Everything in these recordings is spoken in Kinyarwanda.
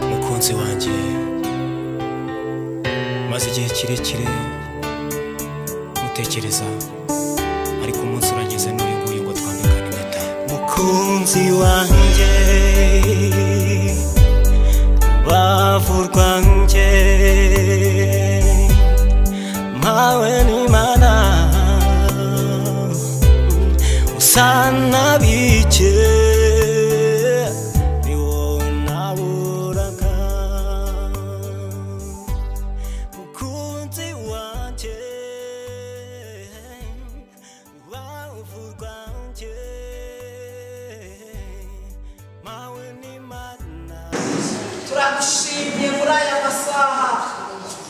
umukunzi wanjye maze igihe kirekire mutekereza ariko umunsi urageze n'uyu nguyu ngo twambikane impeta mukunzi wanjye bavurwa njye mpawe n'imana usa n'abike ni wowe naburaga mukunzi wanjye bavurwa njye mpawe n'imana turagushimye muri aya masaha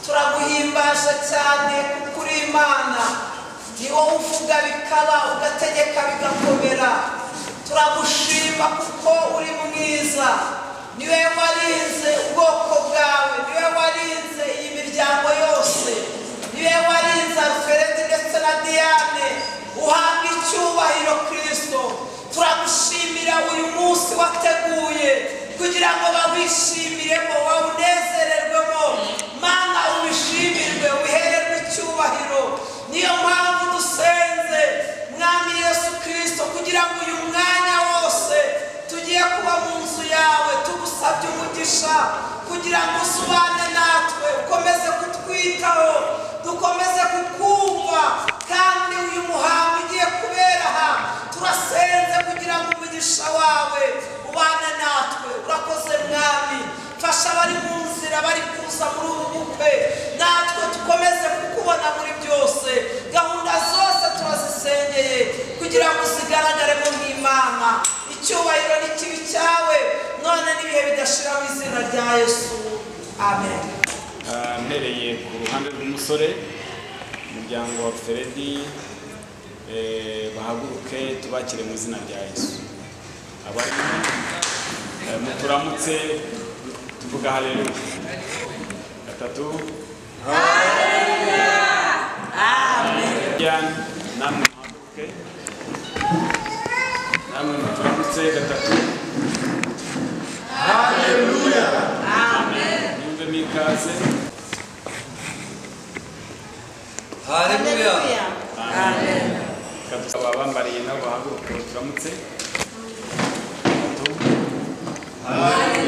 turaguhimbaje cyane kuko uri imana ni wowe uvuga bikaba ugategeka bigakomera turagushima kuko uri mwiza niwe warinze ubwoko bwawe niwe warinze iyi miryango yose niwe warinze alferedi ndetse na diane uhabwa icyubahiro kirisito turagushimira uyu munsi wateguye kugira ngo bawishyimiremo bawunezererwemo mana ubishimirwe wihererwe icyubahiro niyo mpamvu dusenze mwami yesu kirisito kugira ngo uyu mwanya wose tugiye kuba mu nzu yawe tugusabye umugisha kugira ngo usubane natwe ukomeze kutwitaho dukomeze kukumva kandi uyu muhango ugiye kubera aha turasenze kugira ngo umugisha wawe ubane natwe urakoze mwami fasha abari mu nzira bari kuza muri ubu bukwe natwe dukomeze kukubona muri byose gahunda zose turazisengeye kugira ngo uzigaragaremo nk'imana icyubahiro n'ikibi cyawe none n'ibihe bidashiraho izina rya yesu amen Ah, mpereye ku ruhande rw'umusore umuryango wa feredi eh, bahaguruke tubakire mu izina rya yesu abari eh, muturamutse tuvuga haleluya gatatu haleluya amen namwe muhaguruke namwe muturamutse gatatu yumve mikaze haleluya Reka dusaba abambariye nabo bahaguruke turamutse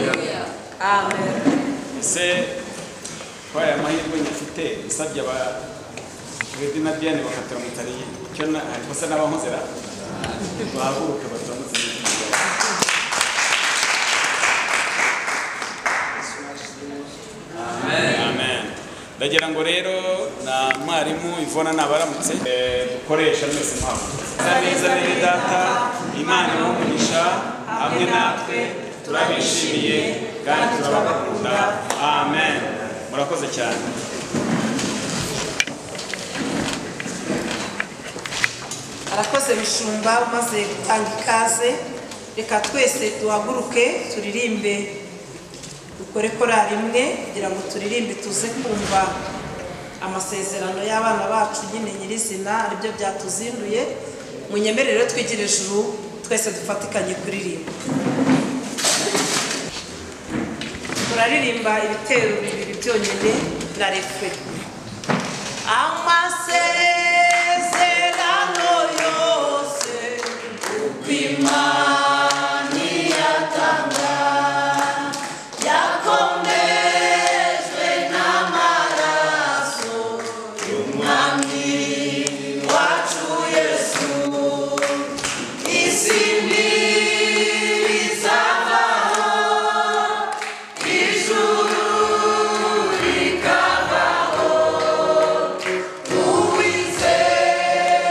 Gatatu. ese kuri aya mahirwe nyafite usabye aba Fredi na Diane bakaturamutsa ari icyo na ariko se n'abahozera bahaguruke baturamutse Amen. ndagira ngo rero na mwarimu ivona nabaramutse Eh, dukoresha mwese mpamvu neza neza data imana umugisha hamwe natwe turabishimiye kandi turabakunda amen murakoze cyane arakoze bishumba umaze gutanga ikaze reka twese duhaguruke turirimbe dukore korari imwe kugira ngo turirimbe tuze kumva amasezerano y'abana bacu nyine nyirizina aribyo byatuzinduye munyemerere rero twigire ijuru twese dufatikanye kuririmba turaririmba ibitero bibiri byonyine na refure amasezerano yose uko imana iyatanga yakomejwe n'amaraso y'umwami wacu yesu isi ntibi izavaho ijuru rikavaho uwizeye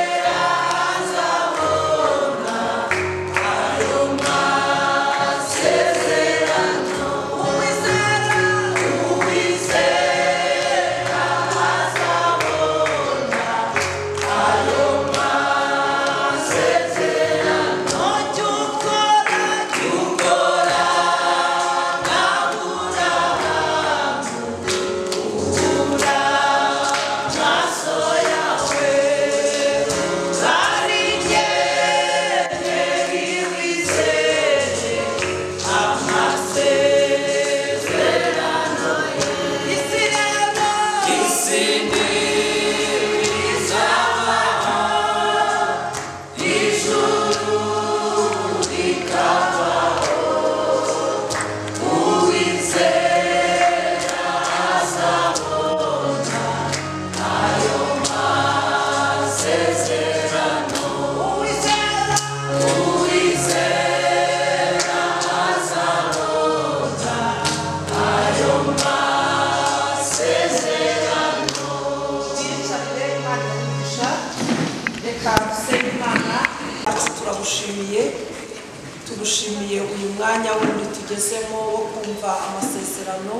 tugushimiye uyu mwanya wundi tugezemo wo kumva amasezerano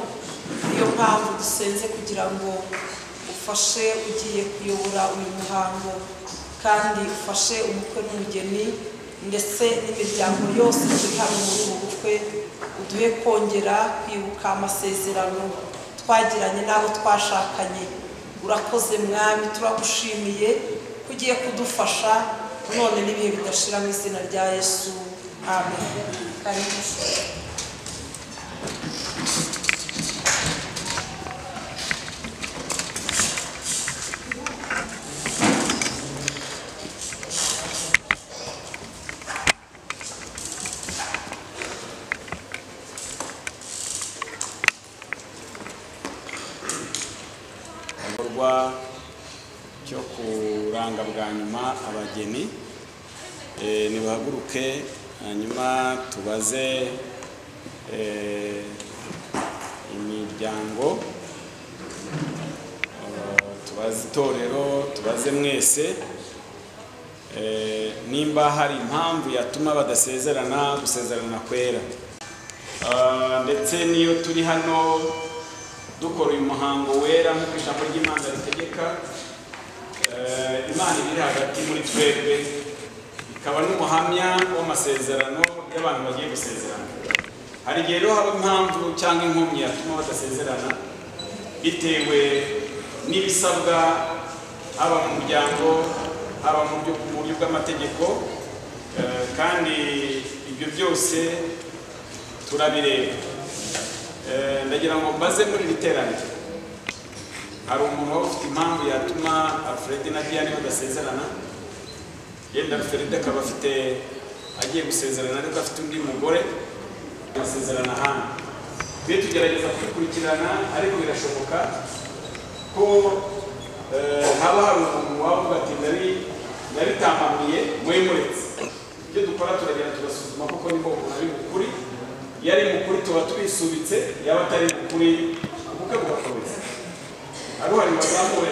niyo mpamvu dusenze kugira ngo ufashe ugiye kuyobora uyu muhango kandi ufashe umukwe n'umugeni ndetse n'imiryango yose iri hano muri ubu bukwe uduhe kongera kwibuka amasezerano twagiranye n'abo twashakanye urakoze mwami turagushimiye ko ugiye kudufasha none n'ibihe bidashira mu izina rya yesu amen karibu igikorwa cyo kuranga bwa nyuma abageni Eh, nibahaguruke hanyuma tubaze eh, imiryango Eh, tubaze itorero tubaze mwese Eh, nimba hari impamvu yatuma badasezerana gusezerana kwera Ah, ndetse n'iyo turi hano dukora uyu muhango wera nk'uko ijambo ry'imana ritegeka eh, imana iri hagati muri twebwe ikaba n'umuhamya w'amasezerano y'abantu bagiye gusezerana hari igihe rero haba impamvu cyangwa inkomyi yatuma badasezerana bitewe n'ibisabwa haba mu muryango haba mu buryo- mu buryo bw'amategeko eh, kandi ibyo byose turabireba Eh, ndagira ngo mbaze muri iri teraniro hari umuntu waba ufite impamvu yatuma alfred na diane badasezerana yenda alfred akaba afite agiye gusezerana ariko afite undi mugore basezerana ahandi tujye tugerageza kubikurikirana ariko birashoboka ko eh, haba hari umuntu waba uvuga ati "Nari- nabitambamiye muri muretse ibyo dukora turagenda tugasuzuma koko niba umuntu ari mukuri iyo ari mukuri tuba tubisubitse yaba atari mukuri ubukwe bugakomeza hari uhari wazamuwe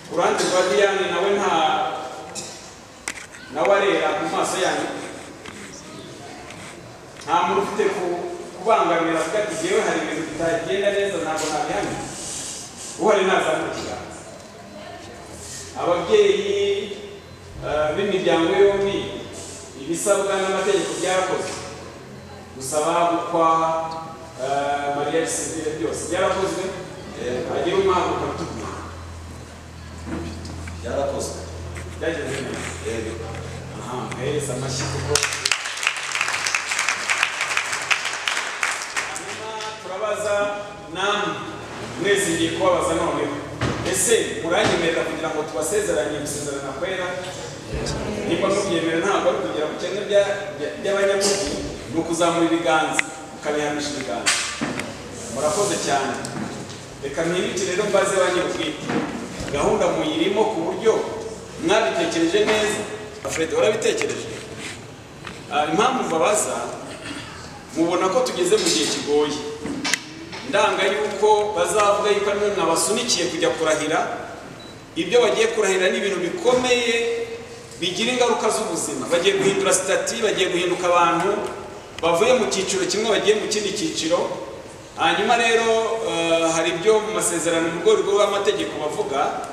ku ruhande rwa diyane nawe nta nawe arera ku maso yanyu nta muntu ufite ku- kubangamira avuga ati jyewe hari ibintu bitagenda neza ntabwo nabihamya uhari ntazamura ikiganza ababyeyi eh, b'imiryango yombi ibisabwa n'amategeko byakoze gusaba gukwa eh, mariya gisivire byose byarakozwe hagira umwaka ukatubwira byarakozwe byagenze neza rero aha muhereza amashyi kuko hanyuma turabaza namwe mwese ngiye kubabaza noneho ese muranyemerera kugira ngo tubasezeranye gusezerana kwera niba mubyemera ntabwo ari kugira bukene by'abanyamugi ni ukuzamura ibiganza ukabihamisha ibiganza murakoze cyane reka mwibuke rero mbaze ba nyir'ubwite gahunda muyirimo ku buryo mwabitekereje neza fred urabitekereje Ah, impamvu mbabaza mubona ko tugeze mu gihe kigoye ndanga yuko bazavuga yuko ariwe mwabasunikiye kujya kurahira ibyo bagiye kurahira ni ibintu bikomeye bigira ingaruka z'ubuzima bagiye guhindura sitati bagiye guhinduka abantu bavuye mu cyiciro kimwe bagiye mu kindi cyiciro hanyuma rero eh, hari ibyo mu masezerano mu rwego rw'amategeko bavuga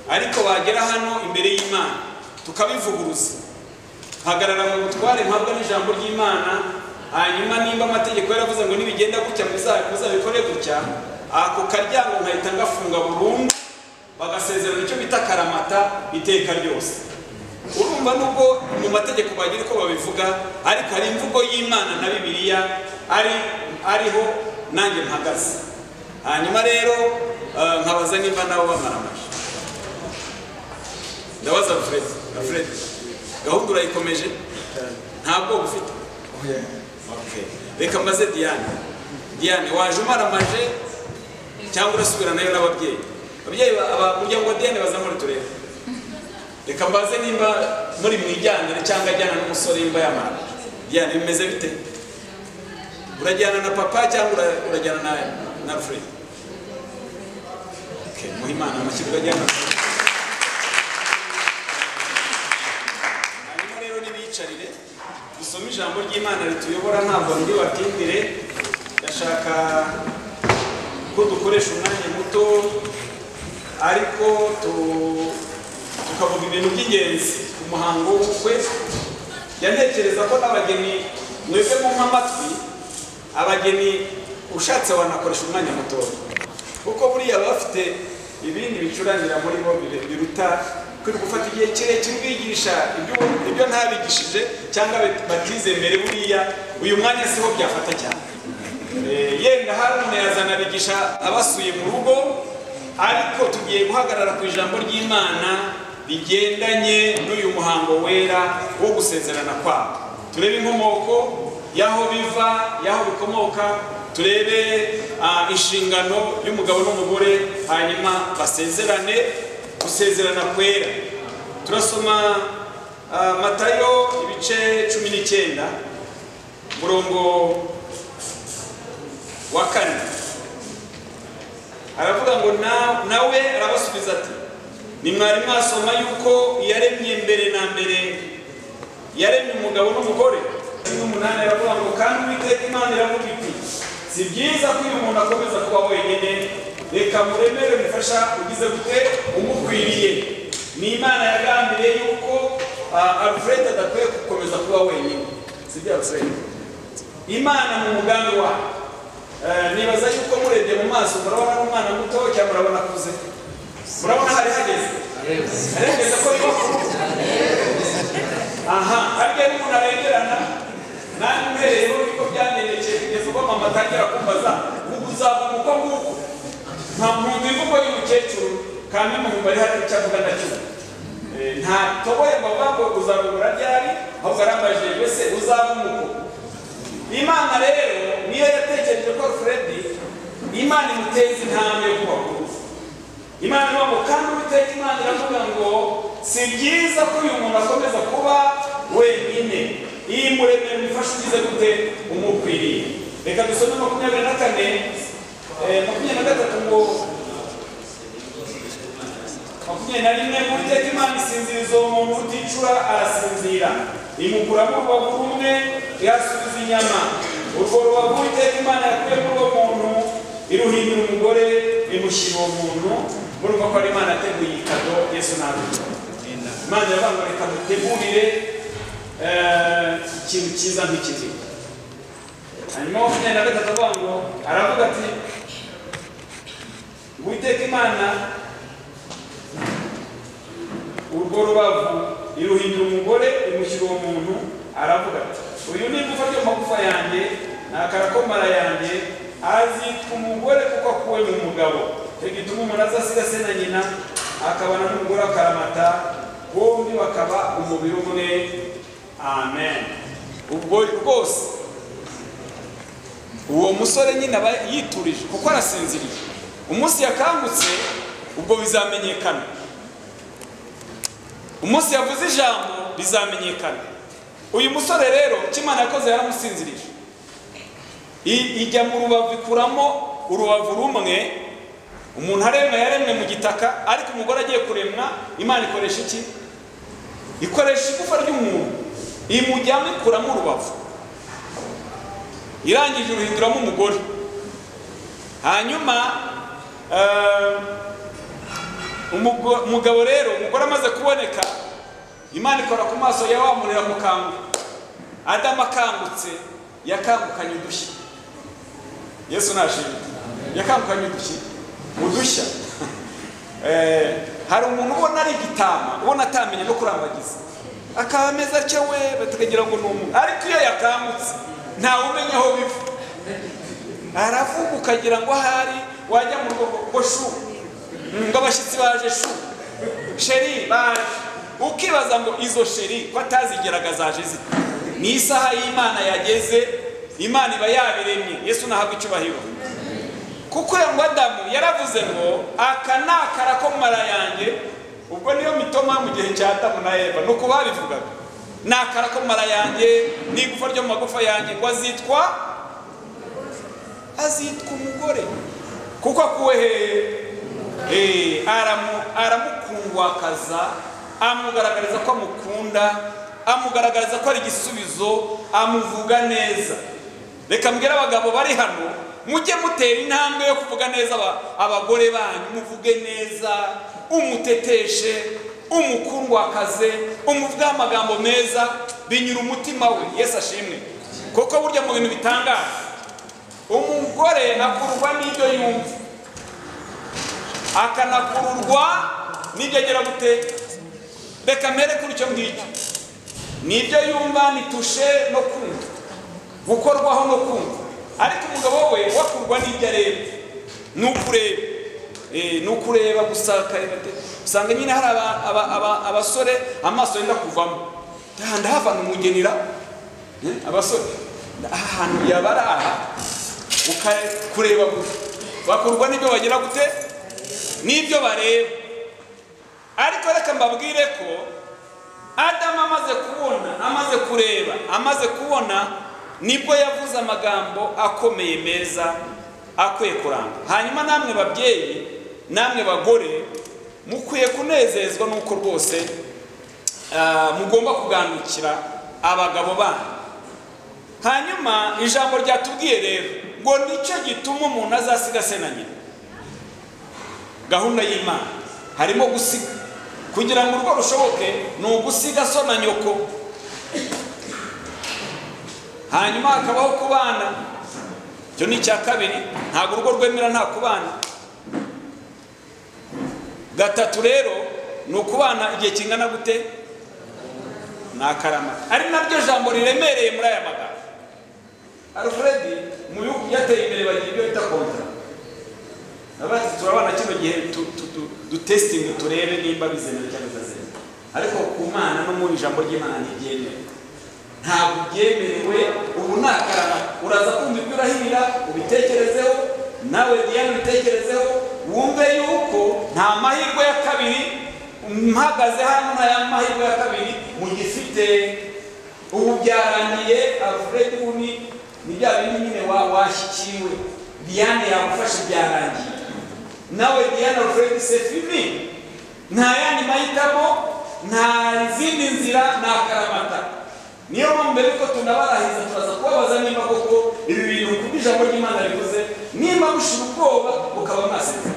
ariko bagera hano imbere y'imana tukabivuguruza hagarara mu butware mpabwa n'ijambo ry'imana hanyuma nimba amategeko yaravuze ngo nibigenda gutya muza- muzabikore gutya ako karyango nkahita ngafunga burundu bagasezerana icyo bita karamata iteka ryose urumva nubwo mu mategeko bagira uko babivuga ariko hari imvugo y'imana na bibiliya ari ariho nanjye mpagaze hanyuma rero eh, nkabaza nimba nabo bamara amajwi ndabaza alfred alfred gahunda urayikomeje nta bwoba ufite Okay. reka mbaze diane diane waje umaramaje cyangwa urasubira nayo n'ababyeyi ababyeyi ba- aba- umuryango wa diane bazamure turebe reka mbaze nimba muri mwijyanire cyangwa ajyana n'umusore nimba yamara diane bimeze bite urajyana na papa cyangwa ura- urajyana na na alfred Okay, muhe imana amashyi urajyana na hanyuma rero nibicare dusome ijambo ry'imana rituyobora ntabwo ndi watindire ndashaka ko dukoresha umwanya muto ariko tu- tukavuga ibintu by'ingenzi ku muhango w'ubukwe yanekereza ko n'abageni mwebwe mu nk'amatwi abageni ushatse wanakoresha umwanya muto kuko buriya baba bafite ibindi bicurangira muri bo bire- biruta kuri gufata igihe kirekire ubigisha ibyo- ibyo ntabigishije cyangwa bat- batize mbere buriya uyu mwanya siho byafata cyane Eh, yenda hari umuntu yazanabigisha abasuye mu rugo ariko tugiye guhagarara ku ijambo ry'imana rigendanye n'uyu muhango wera wo gusezerana kwabo turebe inkomoko y'aho biva y'aho bikomoka turebe ah, inshingano y'umugabo n'umugore hanyuma basezerane gusezerana kwera turasoma ah, matayo ibice cumi n'icyenda murongo wa kane aravuga ngo na- nawe arabasubiza ati ni mwari mwasoma yuko yaremye mbere na mbere yaremye umugabo n'umugore n'umunani aravuga ngo kandi uwiteka imana iravuga iti si byiza ko uyu muntu akomeza kuba wenyine reka muremere mufasha ugize gute umukwiriye ni imana yagambiriye yuko ah, alfred adakwiye gukomeza kuba wenyine si byo alfred imana mu mugambi wayo Eh, nibaza yuko murebye mu maso murabona umwana muto cyangwa murabona akuze murabona hari hageze harengeze ko bibaho aha harya iyo umuntu arengerana nanjye uhereyeho niko byamenyekeye kugeza ubwo mama atangira kumbaza ubu uzava uko nguko nta muntu imvugo y'umukecuru kandi mu mubare hari icyo avuga nacyo Eh, nta toboye ngo avuga ngo uzarugura ryari ahubwo arambaje mbese uzaba umuko imana rero niyo yatekereje ko fredi imana imuteza intambwe yo kuba kuza imana ivuga kandi uwiteka imana iravuga ngo si byiza ko uyu muntu akomeza kuba wenyine iyi muremere mufashe ugize gute umukwiriye reka dusome makumyabiri na kane eh, makumyabiri na gatatu ngo makumyabiri na rimwe uwiteka imana isinziriza uwo muntu uticura arasinzira imukuramo urubavu rumwe yasubiza inyama urwo rubavu uwiteka imana yakuye muri uwo muntu iruhindura umugore imushyira uwo muntu murumva ko ari imana yateguye iyi kado yesu ntabwo imana iravuga ngo reka dutegurire eh, ikintu cyiza nk'ikiti hanyuma makumyabiri na gatatu avuga ngo aravuga ati uwiteka imana urwo rubavu iruhindura umugore imushyira uwo muntu aravuga ati uyu ni igufa ry'amagufa yanjye ni akarakomara yanjye azitwa umugore kuko akuwe mu mugabo icyo gituma umuntu azasiga se na nyina akabana n'umugore akaramata bombi bakaba umubiri umwe amen ubwo rwose uwo musore nyine aba yiturije kuko arasinziriye umunsi yakangutse ubwo bizamenyekana umunsi yavuze ijambo bizamenyekana uyu musore rero icyo imana yakoze yaramusinzirije I- ijya mu rubavu ikuramo urubavu rumwe umuntu aremwe yaremwe mu gitaka ariko umugore agiye kuremwa imana ikoresha iki ikoresha igufa ry'umuntu imujyamo ikuramo urubavu irangije uruhinduramo umugore hanyuma eh, Umugo- umugabo rero umugore amaze kuboneka imana ikora ku maso ya wa muntu iramukanguka adamu akangutse yakangukanye udushya yesu nashimye yakangukanye udushya udushya Eh, hari umuntu ubona ari igitama ubona atamenye no kurambagiza akaba ameze atyo we bakagira ngo ni umuntu ariko iyo yakangutse ntawe umenya aho biva aravuga ukagira ngo ahari wajya mu rugo ngo shu ngo abashyitsi baje shu sheri baje ukibaza ngo izo sheri ko atazigeraga zaje zite ni isaha y'imana yageze imana iba yabiremye yesu nahabwa icyubahiro kuko uyu ngo adamu yaravuze ngo aka ni akarakomara yanjye ubwo niyo mitoma mu gihe cya adamu na eva ni uko babivugaga ni akarakomara yanjye ni igufa ryo mu magufa yanjye ngo azitwa azitwa umugore kuko akuwe hehe Eh, aramu- aramukungwakaza amugaragariza ko amukunda amugaragariza ko ari igisubizo amuvuga neza reka mbwira abagabo bari hano mujye mutera intambwe yo kuvuga neza aba- abagore banyu muvuge neza umuteteshe umukundwakaze umuvugeho amagambo meza binyura umutima we yesu ashimwe kuko burya mu bintu bitangaje umugore akurwa n'ibyo yumva akanakururwa n'ibyo agera guteka reka mbere kuri icyo ngicyo nibyo yumva ni tushe no kumva gukorwaho no kumva ariko umugabo we wakurwa n'ibyo areba ni ukureba Eh, ni ukureba gusa akareba te- usanga nyine hari aba- aba- aba- abasore amaso yenda kuvamo "Ah, ndahavana umugenira Eh, abasore aha hantu yaba ari aha ukakureba gusa bakurwa n'ibyo bagera gute n'ibyo bareba ariko reka mbabwire ko adamu amaze kubona amaze kureba amaze kubona nibwo yavuze amagambo akomeye meza akwiye kuranga hanyuma namwe babyeyi namwe bagore mukwiye kunezezwa n'uko rwose ah, mugomba kuganukira abagabo banyu hanyuma ijambo ryatubwiye rero ngo nicyo gituma umuntu azasiga se na nyina gahunda y'imana harimo gusiga kugira ngo urwo rushoboke ni ugusiga so na nyoko hanyuma hakabaho kubana icyo ni icya kabiri ntabwo urugo rwemera nta kubana gatatu rero ni ukubana igihe kingana gute ni akarama ari naryo jambo riremereye muri aya magambo alfred mu bihugu byateye imbere bagira ibyo bita kontara abazi turabana kino gihe tu- tu- tu- dutesitingi turebe nimba bizemewe cyangwa bitazemewe ariko ku mana no mu ijambo ry'imana ntibyemewe ntabwo byemerewe ubu ni akarama uraza kumva ibyo urahirira ubitekerezeho nawe diane ubitekerezeho wumve yuko nta mahirwe ya kabiri mpagaze hano nta mahirwe ya kabiri mugifite ubu byarangiye alfred wuni ni bya bindi nyine wa- washyikiwe diane yagufashe byarangiye nawe diane alfred sefimi nta yandi mahitamo nta zindi nzira ni akaramata niyo mpamvu mbere yuko tunabarahiza turaza kubabaza nimba koko ibi bintu kuko ijambo ry'imana rivuze nimba mushira ubwoba mukaba mwasetse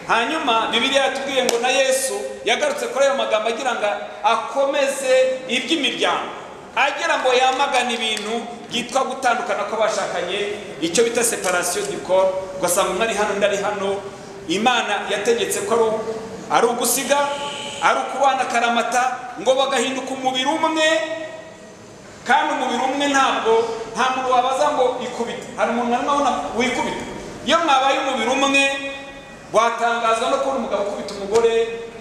hanyuma bibiliya yatubwiye ngo na yesu yagarutse kuri ayo magambo agira ngo akomeze iby'imiryango agira ngo yamagane ibintu byitwa gutandukana kw'abashakanye icyo bita separasiyo dikoro ugasanga umwe ari hano undi ari hano imana yategetse ko ari- ari ugusiga ari ukubana akaramata ngo bagahinduka umubiri umwe kandi umubiri umwe ntabwo nta muntu wabaza ngo ikubite hari umuntu na mwabona wikubita iyo mwabaye umubiri umwe watangazwa no kubona umugabo ukubita umugore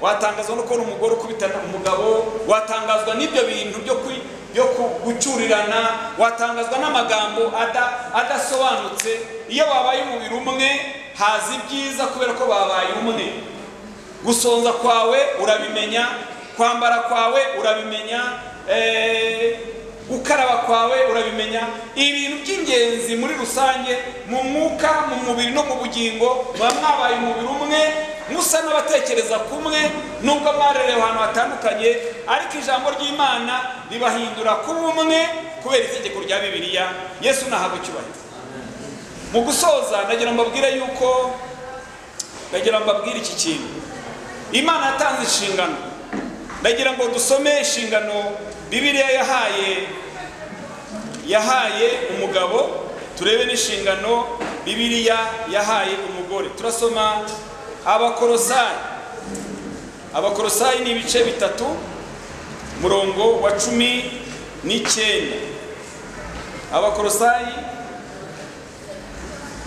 watangazwa no kubona umugore ukubita umugabo watangazwa n'ibyo bintu byo kwi byo ku- gucyurirana watangazwa n'amagambo ada- adasobanutse iyo babaye umubiri umwe haza ibyiza kubera ko babaye umwe gusonza kwawe urabimenya kwambara kwawe urabimenya eh, gukaraba kwawe urabimenya ibintu by'ingenzi muri rusange mu mwuka mu mubiri no mu bugingo muba mwabaye umubiri umwe musa n'abatekereza kumwe nubwo mwarerewe ahantu hatandukanye ariko ijambo ry'imana ribahindura kuba umwe kubera itegeko rya bibiliya yesu nahabwa icyubahiro mu gusoza ndagira ngo mbabwire yuko ndagira ngo mbabwire iki kintu imana yatanze inshingano ndagira ngo dusome inshingano bibiliya yahaye yahaye umugabo turebe n'inshingano bibiliya yahaye umugore turasoma abakorosayi abakorosayi ni ibice bitatu murongo wa cumi n'icyenda abakorosayi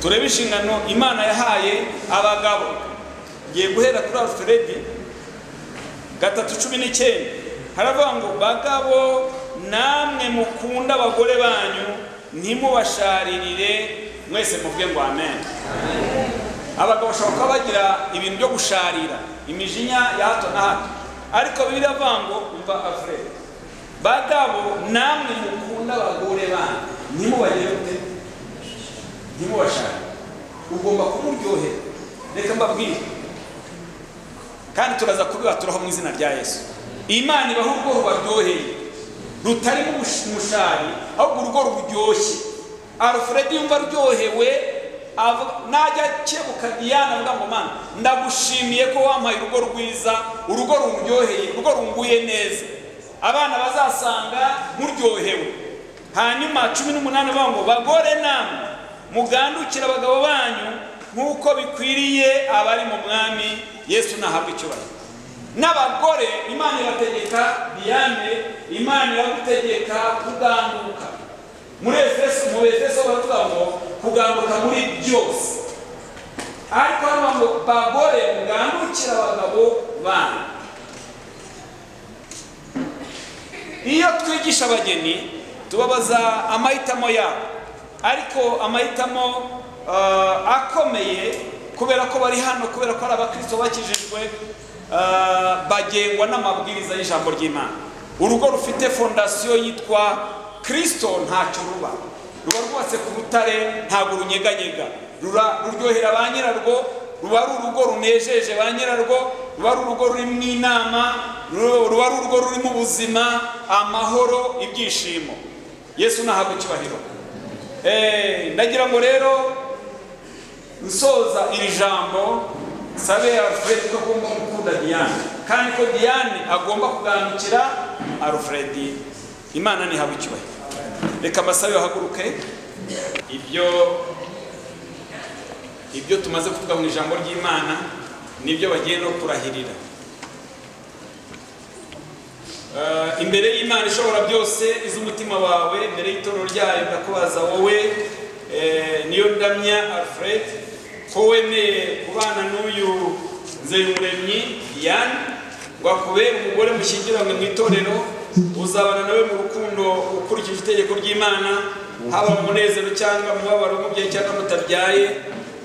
turebe inshingano imana yahaye abagabo ngiye guhera kuri alfred gatatu cumi n'icyenda haravuga ngo bagabo namwe mukunda abagore banyu ntimubasharirire mwese muvuge ngo amen abagabo bashobora kuba bagira ibintu byo gusharira imijinya ya hato na hato ariko bibiliya avuga ngo umva alfred bagabo namwe mukunda abagore banyu ntimubagire gute ntimubashake ugomba kumuryohera reka mbabwire kandi turaza kubiba turaho mu izina rya yesu imana ibaha urwo rubaryoheye rutarimo umushari ahubwo urugo ruryoshye alfred yumva aryohewe avuga- najya akebuka diana avuga ngo mana ndagushimiye ko wampaye urugo rwiza urugo ruryoheye urugo runguye neza abana bazasanga muryohewe hanyuma cumi n'umunani bavuga ngo bagore namwe mugandukire abagabo banyu nk'uko bikwiriye abari mu mwami yesu nahabwa icyubahiro n'abagore imana irategeka diane imana iragutegeka kuganduka muri efeso mu efeso baravuga ngo kuganduka muri byose ariko hano ngo bagore mugandukire abagabo banyu iyo twigisha abageni tubabaza amahitamo yabo ariko amahitamo ah, akomeye kubera ko bari hano kubera ko ari abakristo bakijijwe ah, bagengwa n'amabwiriza y'ijambo ry'imana urugo rufite fondasiyo yitwa kristo ntacyo ruba ruba rwubatse ku rutare ntabwo runyeganyega Rura- ruryohera ba nyirarwo ruba ari urugo runejeje ba nyirarwo ruba ari urugo rurimo inama ru- ruba ari urugo rurimo ubuzima amahoro ibyishimo yesu nahabwa icyubahiro Eh, ndagira ngo rero nsoza iri jambo sabe alfred ko agomba gukunda diane kandi ko diane agomba kugandukira alfred imana ntihabwa icyubahiro reka amasabe bahaguruke ibyo ibyo tumaze kuvuga mu ijambo ry'imana nibyo bagiye no kurahirira Eh, imbere y'imana ishobora byose iz'umutima wawe imbere y'itoro ryayo ndakubaza wowe eh, niyo ndamya alfred ko wemeye kubana n'uyu nzeyumuremyi yan ngo akubere umugore mushyingiranywe mu itorero uzabana nawe mu rukundo ukurikije itegeko ry'imana haba mu munezero cyangwa mu mubabaro umubyeyi cyangwa mutabyaye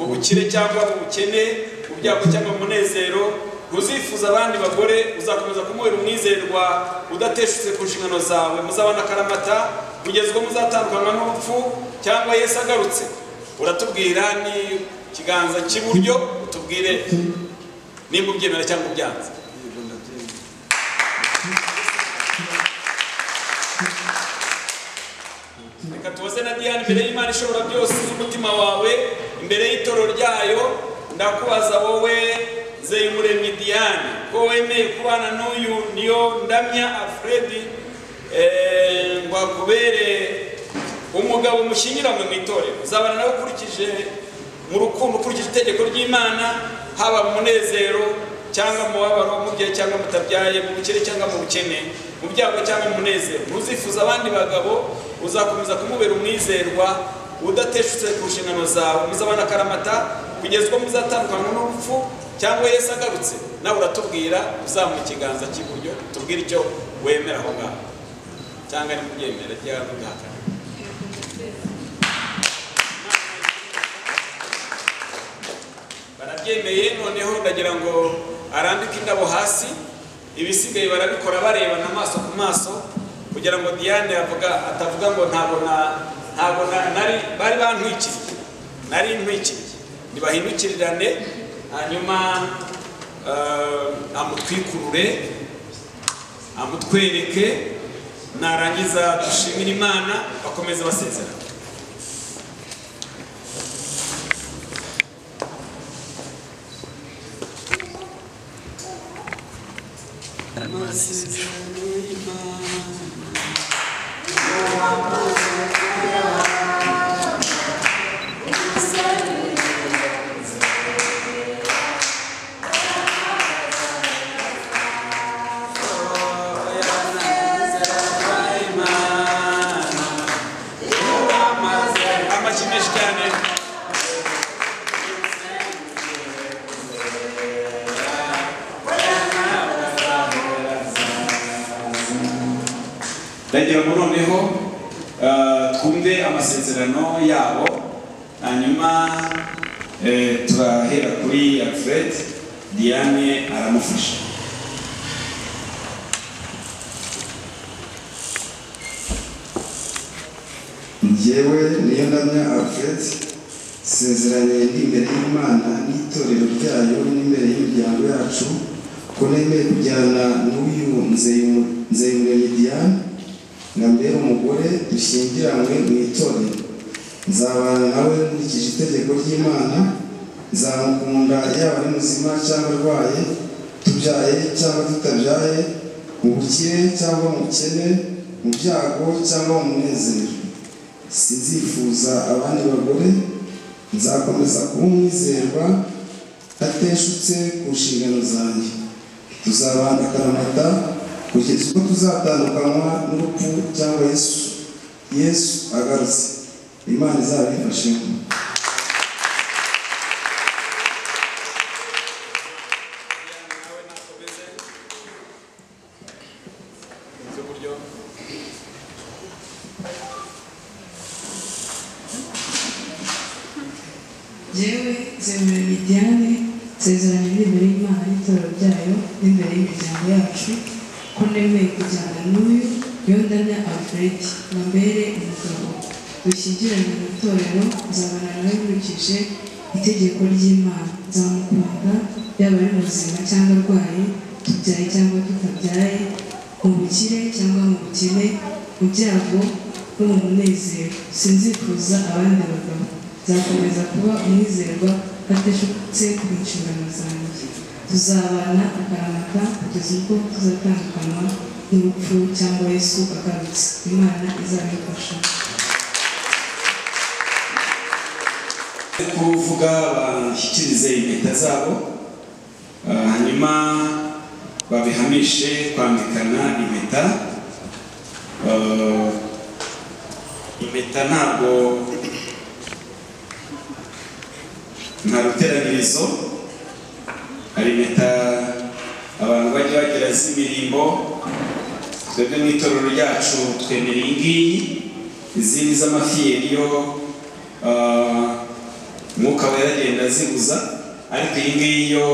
mu bukire cyangwa mu bukene mu byago cyangwa mu munezero ntuzifuza abandi bagore uzakomeza kumuhera umwizerwa udateshutse ku nshingano zawe muzabana akaramata kugeza ubwo muzatandukanwa n'urupfu cyangwa yesu agarutse uratubwira ni ikiganza cy'iburyo utubwire nimba ubyemera cyangwa ubyanze reka tubaze na diane imbere y'imana ishobora byose z'umutima wawe imbere y'itoro ryayo ndakubaza wowe zeyumuremyi diane ko wemeye kubana n'uyu niyo ndamya alfred eh, ngo akubere umugabo mushyingiranywe mu itorero uzabana nawe ukurikije mu rukundo ukurikije itegeko ry'imana haba mu munezero cyangwa mu mubabaro mu gihe cyangwa mutabyaye mu bukene cyangwa mu bukene mu byago cyangwa mu munezero ntuzifuza abandi bagabo uzakomeza kumubera umwizerwa udateshutse ku nshingano zawe muzabana akaramata kugeza ubwo muzatandukanywa n'urupfu cyangwa yesu agarutse nawe uratubwira uzamuha ikiganza cy'iburyo tubwire icyo wemera aho ngaho cyangwa nimubyemere ryaba mudahakana barabyemeye noneho ndagira ngo arambike indabo hasi ibisigaye barabikora barebana amaso ku maso kugira ngo diane avuga atavuga ngo ntabwo na ntabwo na- nari bari bantwikiriye nari ntwikiriye ntibahindukirirane hanyuma eh, amutwikurure amutwereke narangiza dushimire imana bakomeze basezerana amasezerano y'imana amashyi menshi cyane ndagira ngo noneho eh, twumve amasezerano yabo hanyuma eh, turahera kuri alfred diane aramufasha njyewe niyo ndamya alfred nsezeraniye ndi imbere y'imana n'itorero ryayo n'imbere y'imiryango yacu ko nemeye kujyana n'uyu nzeyumuremyi diane nambere umugore dushyingiranywe mu itorero nzabana nawe nkurikije itegeko ry'imana nzamukunda yaba ari muzima cyangwa arwaye tubyaye cyangwa tutabyaye mu bukire cyangwa mu bukene mu byago cyangwa mu munezero sinzifuza abandi bagore nzakomeza kuba umwizerwa ateshutse ku nshingano zanjye tuzabana akaramata kugeza ubwo tuzatandukanywa n'urupfu cyangwa yesu yesu agarutse imana izabifashemo nawe nakomeze z'uburyo yewe zemera imijyane nsezerano iri imbere y'imana n'itoro ryayo n'imbere y'imiryango yacu ko nemeye kujyana n'uyu yondanya alfred mbere umugabo dushyingiranye mu itorero nzabana nawe nkurikije itegeko ry'imana nzamukunda yaba ari muzima cyangwa arwaye tubyaye cyangwa tutabyaye mu bukire cyangwa mu bukene mu byago no mu munezero sinzifuza abandi bagabo nzakomeza kuba umwizerwa ateshutse ku nshingano zanjye tuzabana akaramata kugeza ubwo tuzatandukanywa n'urupfu cyangwa yesu agarutse imana izabifasha kuvuga bashyikirize impeta zabo ah, hanyuma babihamishe kwambikana impeta Ah, impeta ntabwo nta ruteranirizo hari impeta abantu bajya bagira z'imirimbo twebwe mu itorero ryacu twemera iyi ngiyi izindi z'amafiyeriyo umwuka wera agenda aziguza ariko iyi ngiyi yo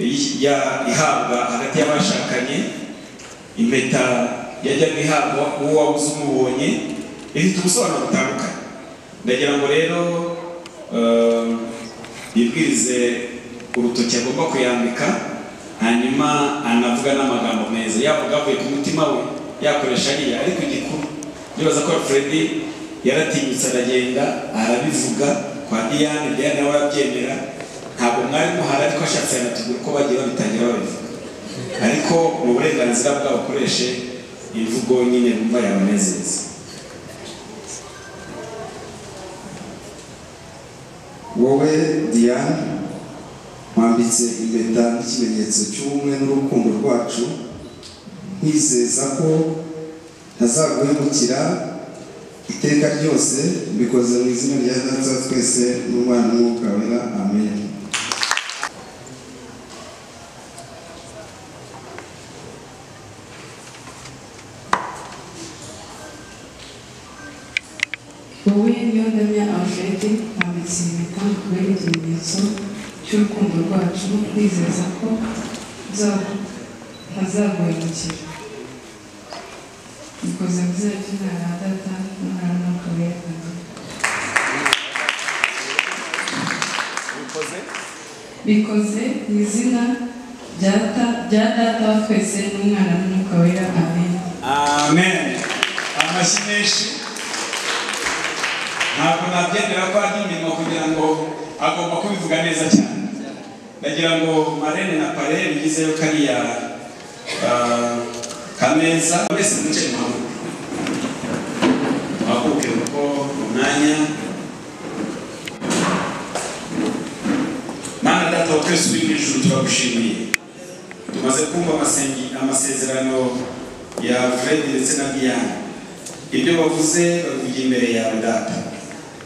iyi- ya- ihabwa hagati y'abashakanye impeta yajyaga ihabwa uwo wabuze umubonye ifite ubusobanuro butandukanye ndagira ngo rero eh, yibwirize urutoki agomba kuyambika hanyuma anavuga n'amagambo meza yavuga avuye ku mutima we yakoresha ariya ariko igikuru ndibaza ko Fredy yaratinyutse aragenda arabivuga kwa Diane Diane nawe arabyemera ntabwo mwari muhari ariko ashatse yanatubwira uko bagiye babitangira babivuga ariko ni uburenganzira bwabo akoreshe imvugo nyine bumva yabanezeza wowe diane wambitse impeta nk'ikimenyetso cy'ubumwe n'urukundo rwacu nkwizeza ko ntazaguhemukira iteka ryose mbikoze mu izina rya data wa twese n'umwana w'umwuka wera amen wowe yondamya alfred wambitse impeta kubera ikimenyetso cy'urukundo rwacu nizeza ko ntazaguhemukira bikoze mu izina ry'imana na data n'umwana w'umwuka wera amen bikoze bikoze mu izina rya ta- rya data wa twese n'umwana n'umwuka wera amen amen amashyi menshi ntabwo nabyemera ko ari inyuma kugira ngo agomba kubivuga neza cyane ndagira ngo marene na pare bigizeyo kariya ah, kameza mwese mwicaye mu hamwe mwakuke uko mu mwanya mana data wa twese uri mu ijuru turagushimiye tumaze kumva amasengi- amasezerano ya Fred ndetse na Diane ibyo bavuze babivugira imbere yawe data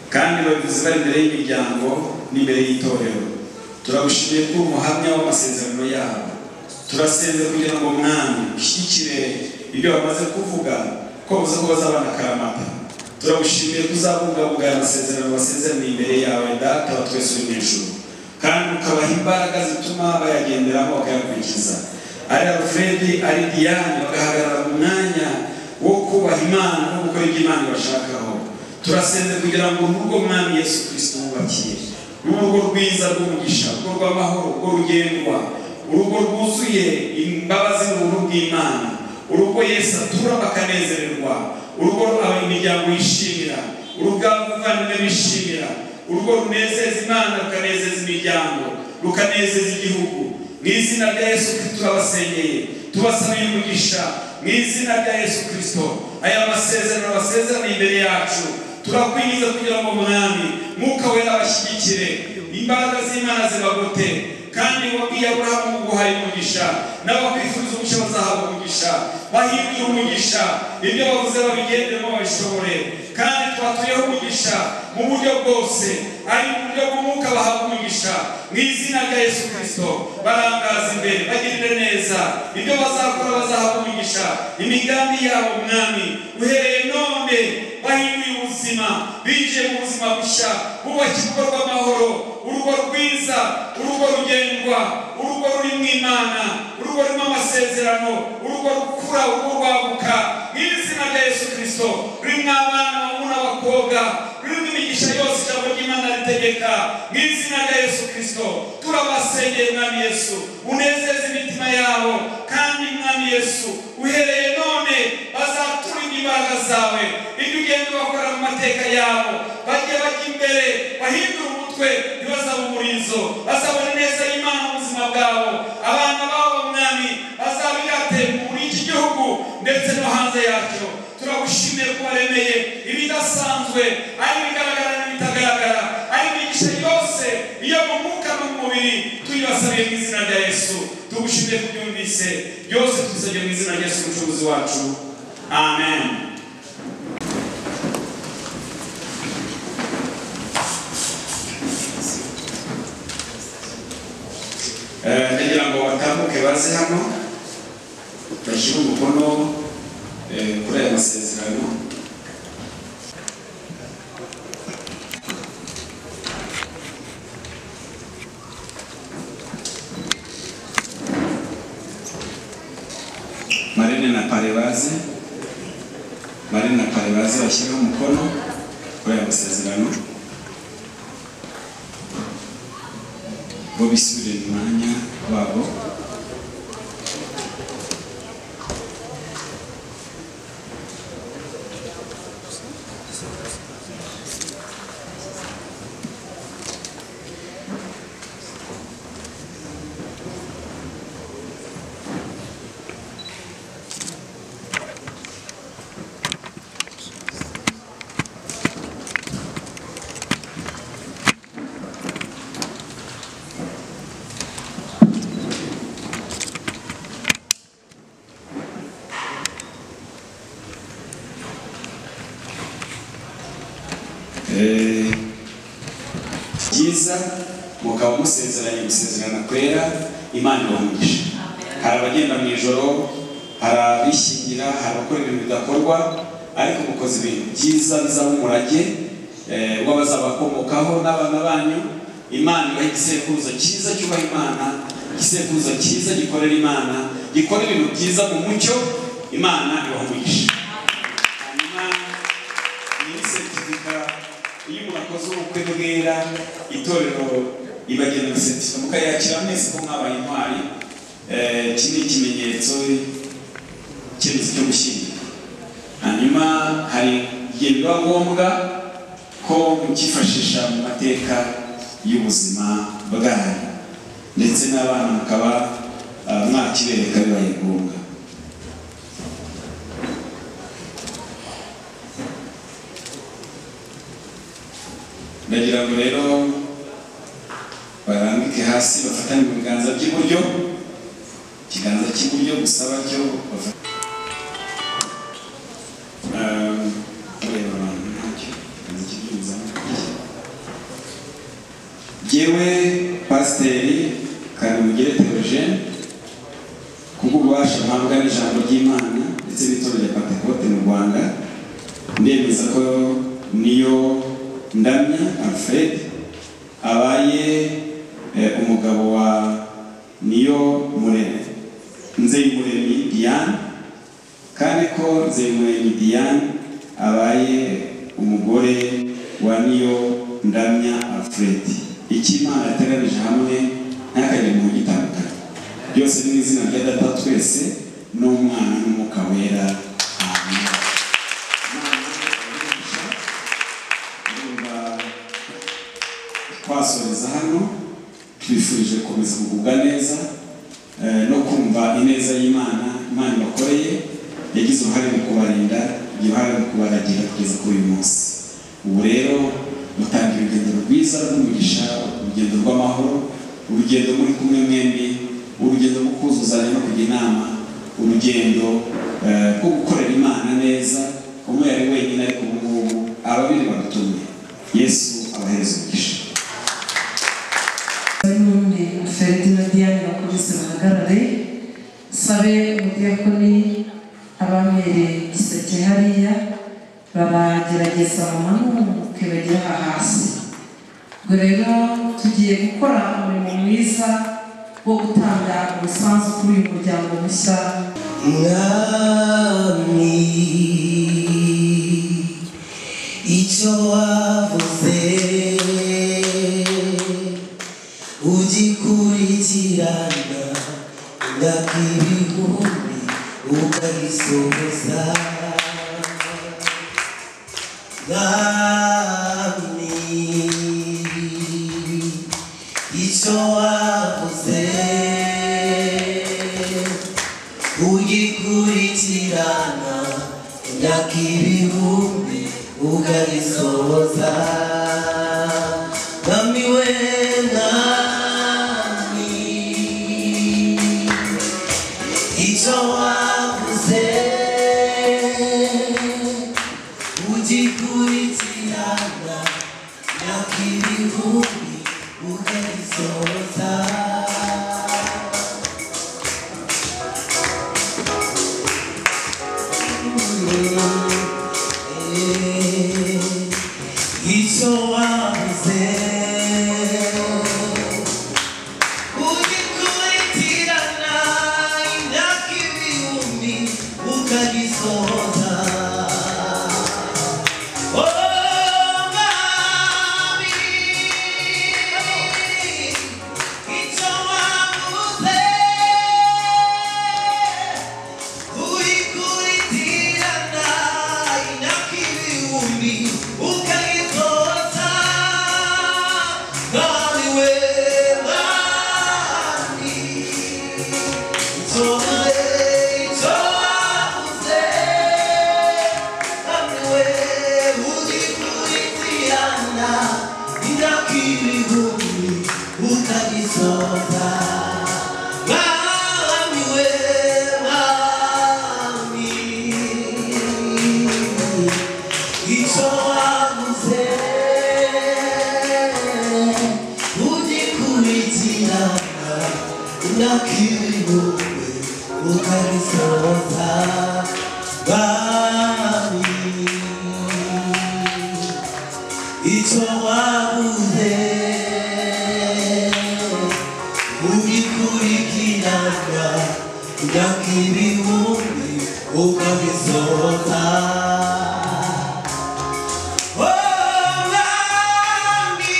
kandi babivuze bari imbere y'imiryango n'imbere y'itorero turagushimiye ko uri umuhamya w'amasezerano yabo turasenze kugira ngo mwami ushyigikire ibyo bamaze kuvuga ko bavuze ko bazabana akaramata turagushimiye ko uzabungabunga aya masezerano basezeraniye imbere yawe data wa twese uri mu ijuru kandi ukabaha imbaraga zituma bayagenderamo bakayakurikiza ari alfredi ari diane bagahagarara mu mwanya wo kubaha imana no gukora ibyo imana ibashakaho turasenze kugira ngo urugo mwami yesu kirisito wubakiye urugo rwiza rw'umugisha urugo rw'amahoro urugo rugendwa urugo rwuzuye imbabazi n'uburu bw'imana urugo yesu atura bakanezererwa urugo aba- imiryango yishimira urugo abavandimwe bishimira urugo runezeza imana rukanezeza imiryango rukanezeza igihugu mu izina rya yesu kirisito turabasengeye tubasabiye umugisha mu izina rya yesu kirisito aya masezerano abasezeraniye imbere yacu turakwingiza kugira ngo umwami mwuka wera abashyigikire imbaraga z'imana zibagote kandi wabwiye aburahamu ngo uhaye umugisha n'abakwifuza umugisha bazahabwa umugisha bahindure umugisha ibyo bavuze babigendemo babishobore kandi twatuyeho umugisha mu buryo bwose ari mu buryo bw'umwuka bahabwa umugisha mu izina rya yesu kirisito barangaza imbere bagirire neza ibyo bazakora bazahabwa umugisha imigambi yabo mwami uhereye none bahinduye ubuzima binjiye mu buzima bushya bubaka urugo rw'amahoro urugo rwiza urugo rugendwa urugo rurimo imana urugo rurimo amasezerano urugo rukura urugo rwaguka mu izina rya yesu kirisito rurimo abana abahungu n'abakobwa rurimo imigisha yose ijambo ry'imana ritegeka mu izina rya yesu kirisito turabasengeye mwami yesu unezeze imitima yabo kandi mwami yesu uhereye none bazaturinde imbaraga zawe ibyo ugenda bakora mu mateka yabo bajye bajya imbere bahindure umutwe ntibazabe umurizo bazabona neza y'imana mu buzima bwabo abana babo mwami bazabirate muri iki gihugu ndetse no hanze yacyo turagushimiye ko waremeye ibidasanzwe ari ibigaragara n'ibitagaragara ari imigisha yose iyo mu mwuka no mu mubiri tuyibasabiye mu izina rya yesu tugushimiye ko ubyumvise byose tubisabye mu izina rya yesu umucuruzi wacu amen Eh, kugira ngo batambuke baze hano bashyire umukono eh, kuri aya masezerano marine na parebaze marine na parebaze bashyireho umukono kuri aya masezerano bo bisubire mu mwanya wabo Eh, byiza mukaba musezeranye gusezerana kwera imana ibahumugisha hari abagenda mu ijoro hari abishyingira hari abakora ibintu bidakorwa ariko mukoze ibintu byiza bizaba umurage eh, w'abazabakomokaho n'abana banyu imana ibaha igisekuruza cyiza cyubaha imana igisekuruza cyiza gikorera imana gikora ibintu byiza mu mucyo imana ibahumugisha hanyuma iyi seritifika iyo umuntu akoze ubukwe bwera itorero ibagenera seritifika mukayakira mwese ko mwabaye intwari Eh, iki ni ikimenyetso icyemezo cyo gushyingira hanyuma hari igihe biba ngombwa ko mukifashisha mu mateka y'ubuzima bwanyu ndetse n'abana mukaba ah, mwakibereka bibaye ngombwa ndagira ngo rero barambike hasi bafatane mu biganza by'iburyo ikiganza cy'iburyo gusa batyo bafata Ehm, kureba abantu ntacyo, ikiganza cy'ibyunza. Jyewe pasiteri kanamugire theogene kubw'ububasha mpabwa n'ijambo ry'imana ndetse n'itorero rya pentekote mu rwanda ndemeza ko niyo ndamya alfred abaye eh, umugabo wa niyo muremyi nzeyimuremyi diane kandi ko nzeyimuremyi diane abaye umugore wa niyo ndamya alfred icyo imana yateganije hamwe ntakagire mu gitandukanye byose ni mu izina rya data twese n'umwana n'umwuka wera amen Ndumva twasoreza hano twifurije gukomeza kugubwa neza eh, no kumva ineza y'imana imana ibakoreye yagize uruhare mu kubarinda yagize uruhare mu kubaragira kugeza kuri uyu munsi ubu rero mutanga urugendo rwiza rw'umugisha urugendo rw'amahoro urugendo muri kumwe mwembi urugendo rwo kuzuzanya no kujya inama urugendo eh, rwo gukorera imana neza umwe yari wenyine ariko ubu ngubu ababiri badutumye yesu abahereza umugisha none afite na diane bakomeze bahagarare sabe umudiyakoni abamereye igiseke hariya baragerageza bamanuke bagera hasi ubwo rero tugiye gukora umurimo mwiza wo gutanga umusanzu kuri uyu muryango mushya mwami icyo wavuze ugikurikirana ndakibihumbi ukagisohoza mwami icyo wavuze ugikurikirana imyaka ibihumbi ukagisohoza mwami we mwami icyo wavuze ugikurikirana imyaka ibihumbi ukagisohoza icyo wavuze ugikurikirana imyaka ibihumbi ukagisohoza Oh, Mami, icyo wavuze Uyikurikirana imyaka ibihumbi ukayitoza Mwami we Mwami Itoze, itoze Mwami we uyikurikirana imyaka ibihumbi ukayitoza Mwami we Mwami icyo wavuze ugikurikirana imyaka ibihumbi ukagisohoza bami icyo wavuze ugikurikirana imyaka ibihumbi ukagisohoza Oh, Rami,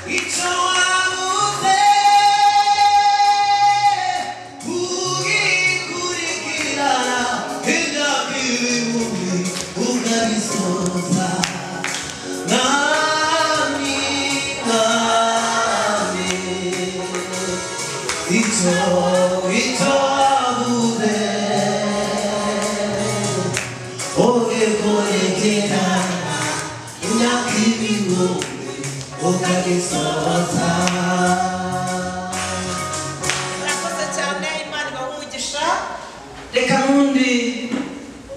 it's so unfair. Ugikurikirana, indabirumbi, ukabisoza. Nami, nami, icyo, icyo wavuze oyekoyekerana imyaka ibihumbi ukagisohoza murakoze cyane imana ibahumugisha reka n'ubundi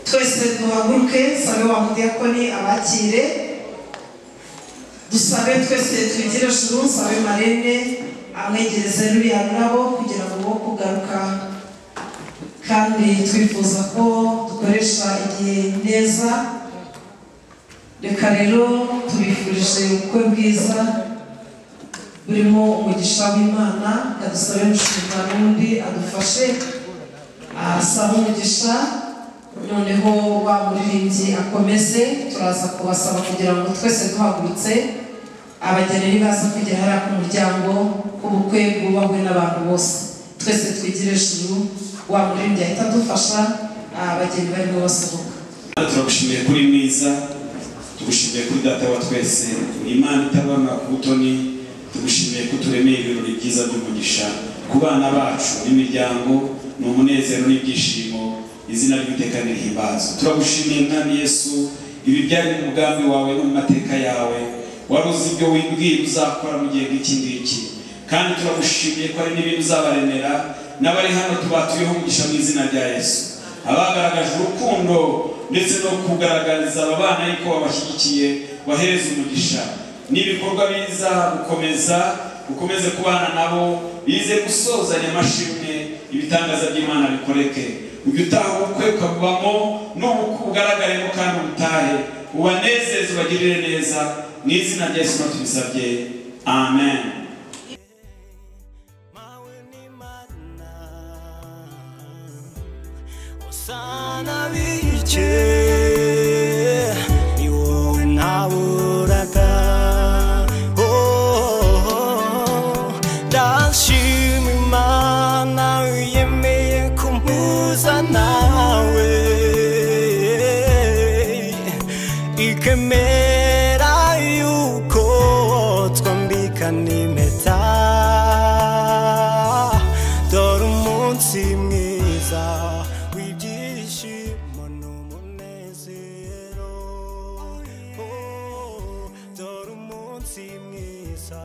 twese duhaguruke sabe wa mudiyakoni abakire dusabe twese twigire juru sabe marene amwegereze ruriya rurabo kugira ngo wo kugaruka kandi twifuza ko dukoresha igihe neza reka rero tubifurije ubukwe bwiza burimo umugisha w'imana adusabe umushinga n'undi adufashe asaba umugisha noneho wa muririmbyi akomeze turaza kubasaba kugira ngo twese duhagurutse abageni baza kugera hariya ku muryango k'ubukwe bwubahwe n'abantu bose twese twigire ijuru wa murindi ahita adufasha abageni barimo basohoka Mana turagushimiye kuri mwiza tugushimiye kuri data wa twese ni imana itabona ku butoni tugushimiye ko uturemeye ibirori byiza by'umugisha ku bana bacu n'imiryango ni umunezero n'ibyishimo izina ry'iteka nirihimbazwa turagushimiye mwami yesu ibi byari mu mugambi wawe no mu mateka yawe wari uzi ibyo wibwiye uzakora mu gihe nk'iki ngiki kandi turagushimiye ko hari n'ibintu uzabaremera n'abari hano tubatuyeho umugisha mu izina rya yesu abagaragaje urukundo ndetse no kugaragariza aba bana yuko wabashyigikiye wahereza umugisha n'ibikorwa biza gukomeza ukomeze kubana nabo bize gusozanya amashimwe ibitangaza by'imana bikoreke ujya utaha ubukwe ukabubamo n'ubukwe ugaragaremo kandi ubutahe ubanezeze ubagirire neza mu izina rya yesu tubisabye amen sana bice ni wowe ntaburaga Oh, oh, oh. ndashima imana yemeye kumpuza nawe ikemera yuko twambikana impe